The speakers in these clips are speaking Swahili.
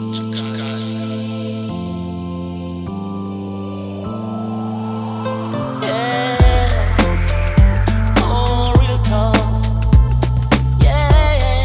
Yeah. Oh, real talk. Yeah.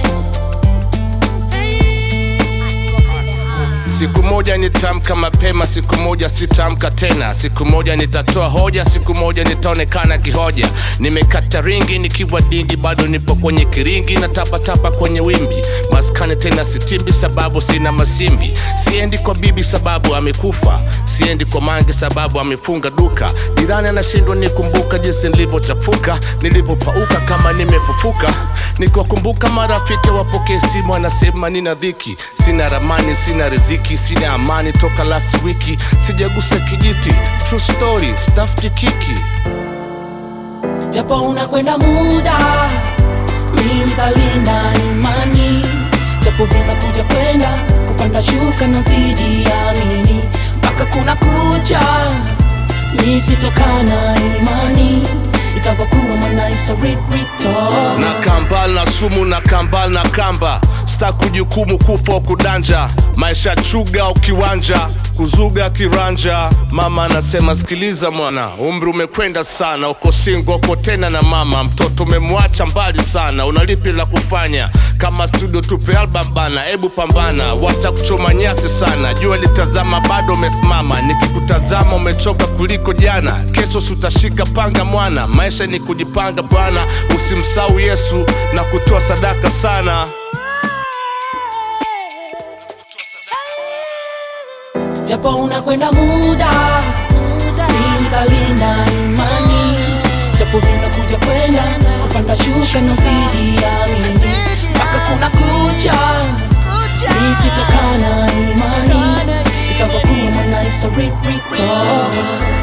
Siku moja nitamka mapema, siku moja sitamka tena. Siku moja nitatoa hoja, siku moja nitaonekana kihoja. Nimekata ringi nikiwa dingi, bado nipo kwenye kiringi na tapatapa kwenye wimbi. Maskani tena sitimbi, sababu sina masimbi. Siendi kwa bibi sababu amekufa, siendi kwa mange sababu amefunga duka. Jirani anashindwa nikumbuka jinsi nilivyochafuka, nilivyopauka kama nimefufuka. Nikiwakumbuka marafiki wapokee simu, anasema nina dhiki, sina ramani, sina riziki, sina amani toka last wiki, sijagusa kijiti. True story, stafti kiki japo unakwenda muda mi nitalinda imani japo vinakuja kwenda kupanda shuka na zidi amini mpaka kuna kucha mi sitokana imani itavyokuwa mwana historic return. na kambal na sumu na kambal na kamba sta kujukumu kufa au kudanja maisha chuga au kiwanja kuzuga kiranja mama anasema sikiliza mwana umri umekwenda sana uko singo uko tena na mama mtoto umemwacha mbali sana unalipi la kufanya kama studio tupe album bana ebu pambana wacha kuchoma nyasi sana jua litazama bado umesimama nikikutazama umechoka kuliko jana kesho sutashika panga mwana maisha ni kujipanga bwana usimsau yesu na kutoa sadaka sana japo unakwenda muda mi nitalinda imani japo vinakuja kwenda kupanda shuka na zidi amini mpaka kuna kucha mi sitokana imani itavyokuwa mwana historic return.